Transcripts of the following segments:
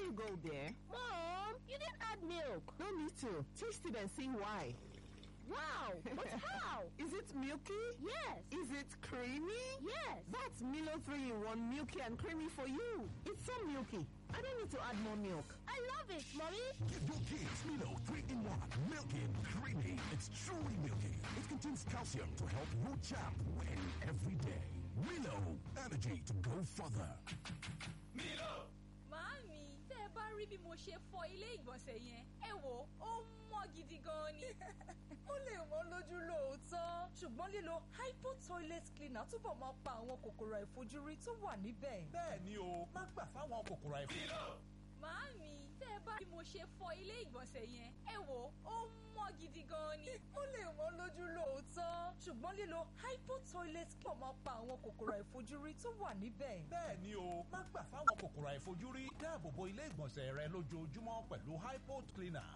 you go there. Mom, you didn't add milk. No need to. Taste it and see why. Wow, but how? Is it milky? Yes. Is it creamy? Yes. That's Milo 3 in 1 milky and creamy for you. It's so milky. I don't need to add more milk. I love it, Mommy. Give your kids Milo 3 in 1. Milky and creamy. It's truly milky. It contains calcium to help your champ win every day. Milo, energy to go further. Milo! Màámi, tẹ́ ẹ bá rí bí mo ṣe fọ ilé ìgbọ̀nsẹ̀ yẹn, ẹ wò ó mọ́ gidi gan ni. ó lè wọ́n lójú lóòótọ́ ṣùgbọ́n lílo hypo toilet cleaner túbọ̀ máa pa àwọn kòkòrò àìfojúrí tó wà níbẹ̀. bẹ́ẹ̀ ni o má gbà fáwọn kòkòrò àìfojúrí. Milo! Màámi, tẹ́ ẹ bá rí bí mo ṣe fọ ilé ìgbọ̀nsẹ̀ yẹn, ẹ wò ó mọ́ gidi gan ni. ó lè wọ́n lójú lóòótọ́ ṣùgbọ́n lílo hypo toilet cleaner máa pa àwọn kòkòrò àìfojúrí tó wà níbẹ̀. bẹ́ẹ̀ ni o má gbà fáwọn kòkòrò àìfojúrí dáàbò bo ilé ìgbọ̀nsẹ̀ rẹ lójoojúmọ́ pẹ̀lú hypo cleaner.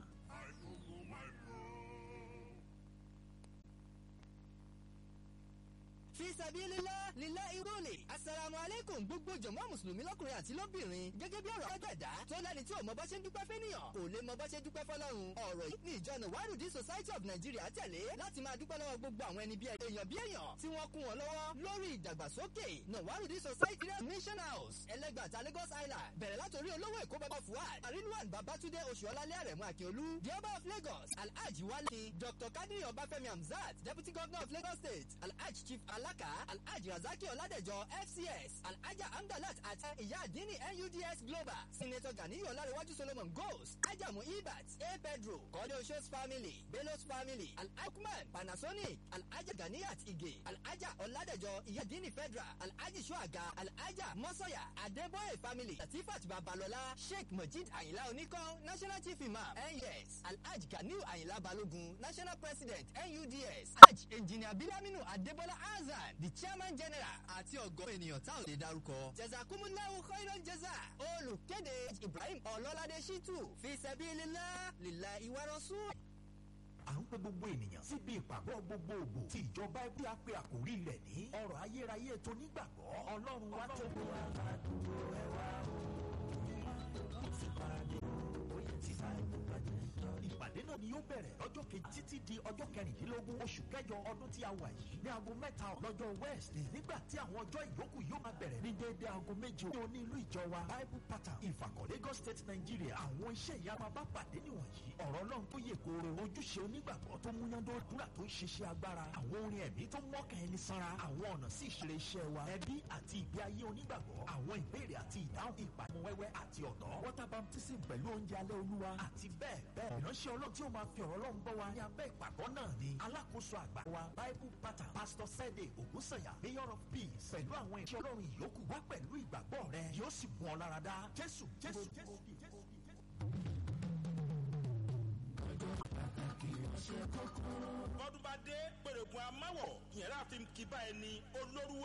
fi sabilillah lílá irúlẹ̀ asalaamu aleykum gbogbo jọ̀mọ́ mùsùlùmí lọ́kùnrin àti lóbìnrin gẹ́gẹ́ bí ọ̀rọ̀ ọ̀dẹ̀dá tó lẹ́ni tí ò mọ bá ṣe ń dúpẹ́ fẹ́nìyàn kò lè mọ bá ṣe dúpẹ́ fọlọ́run ọ̀rọ̀ yìí ní ìjọ Nawarudi Society of Nigeria tẹ̀lé láti máa dúpẹ́ lọ́wọ́ gbogbo àwọn ẹni bí èèyàn bí èèyàn tí wọ́n kún wọn lọ́wọ́ lórí ìdàgbàsókè Nawarudi Society Mission House ẹlẹ́gbàtà Lagos Island bẹ̀rẹ̀ látòrí olówó èkó bàbá Fuad Arinwan Babatunde Oṣuọlálẹ́ Àrẹ̀mú Akíolú the Ọba of Lagos Alhaji Wale Dr. Kadiri Ọbáfẹ́mi Hamzat Deputy Governor of Lagos State Alhaji Chief Alaka Alhaji Razaki Ọládẹ̀jọ FCS Alhaja Amdalat àti ìyá àdínní NUDS Global Senator Ganiyu Ọlárẹ̀wájú Solomon Goes Ajamu Ibat A Pedro Kọ́lé Oṣooṣ Family Belos Family Alhakman Panasonic Alhaja Ganiyat Ige Alhaja Ọládẹ̀jọ ìyá àdínní Federal Alhaji Shuaga Alhaja Mọ́sọ̀yà Adébóyè Family Latifat Babalọlá Sheikh Mojid Ayinla Oníkan National Chief Imam NYS Alhaji Ganiyu Ayinla Balogun National President NUDS Alhaji Engineer Bilaminu Adébọ́lá Azan the Chairman General àti ọ̀gọ́ ènìyàn táwọn lè darúkọ. Jazakumullahu khairan jaza olùkéde Ibrahim Ọlọ́ládé Shitu fi sabilillah lillahi wa rasul. à ń pe gbogbo ènìyàn síbi ìpàgọ́ gbogbogbò tí ìjọba ẹbí á pe àkórí rẹ̀ ní ọ̀rọ̀ ayérayé tó nígbàgbọ́ ọlọ́run wá tó gbé wa ládùúgbò ẹ wá o ti paradé o ó yẹ ti sáré gbogbo ẹ̀jẹ̀ ìpàdé náà ni yóò bẹ̀rẹ̀ lọ́jọ́ kejì títí di ọjọ́ kẹrìndínlógún oṣù kẹjọ ọdún tí a wà yìí ní aago mẹ́ta lọ́jọ́ wednesday nígbà tí àwọn ọjọ́ ìyókù yóò máa bẹ̀rẹ̀ ní déédéé aago méje ní onílù ìjọ wa bible pattern ìfàkọ̀ lagos state nigeria àwọn iṣẹ́ ìyanu bá pàdé nìwọ̀nyí ọ̀rọ̀ ọlọ́run tó yè kooro ojúṣe onígbàgbọ́ tó múyándó dúrà tó ń ṣiṣẹ́ agbára àwọn orin ẹ̀mí tó mọ́kàn ẹni sanra àwọn ọ̀nà sí ìṣeré iṣẹ́ wa ẹbí àti ìgbé ayé onígbàgbọ́ àwọn ìbéèrè àti ìdáhùn ìpàmọ́wẹ́wẹ́ àti ọ̀dọ́ water baptism pẹ̀lú oúnjẹ alẹ́ olúwa àti bẹ́ẹ̀ bẹ́ẹ̀ ìránṣẹ́ ọlọ́run tí ó máa fi ọ̀rọ̀ ọlọ́run bọ́ wa ní abẹ́ ìpàgọ́ náà ni alákòóso àgbà wa bible pattern pastor sede ògúnsànyà mayor of peace pẹ̀lú àwọn ìṣẹ́ ọlọ́run ìyókù wá pẹ̀lú ìgbàgbọ́ rẹ yóò sì mú ọ lára dá jésù jésù jésù jésù. bọ́dún bá dé pèrègùn amáwọ̀ ìyẹn láàfin kí bá ẹni olórú